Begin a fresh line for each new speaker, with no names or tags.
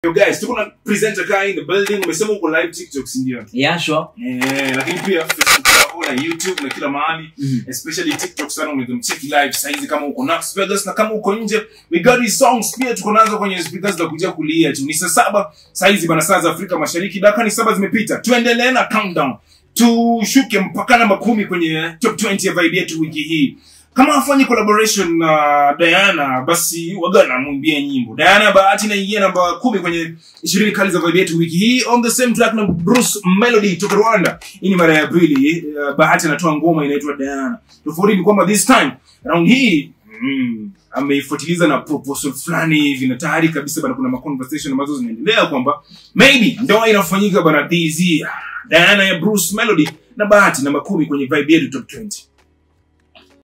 Yo guys, tuko na presenter guy in the building. Umesema uko live TikTok, si ndio?
Yeah, sure.
Eh, lakini pia Facebook yako na YouTube na kila mahali.
Mhm.
Especially TikTok sana unaweza mcheki live saizi kama uko Las Vegas na kama uko nje. We got these songs pia tuko nazo kwenye speakers za kuja kulia tu. Ni saa saba saizi bana saa za Afrika Mashariki. Dakika ni saba zimepita. Tuendelee na countdown. Tushuke mpaka namba kumi kwenye top 20 ya vibe yetu wiki hii. Kama hafanyi collaboration na Diana basi waga namwimbia nyimbo. Diana Bahati inaingia namba kumi kwenye ishirini kali za vibe yetu wiki hii on the same track na Bruce Melody toka Rwanda. Hii ni mara ya pili uh, Bahati anatoa ngoma inaitwa Diana. Tofauti ni kwamba this time round hii mm, ameifuatiliza na proposal fulani hivi na tayari kabisa bana kuna ma conversation ambazo zinaendelea kwamba maybe ndoa inafanyika bana this year. Diana ya Bruce Melody na Bahati namba kumi kwenye vibe yetu top 20.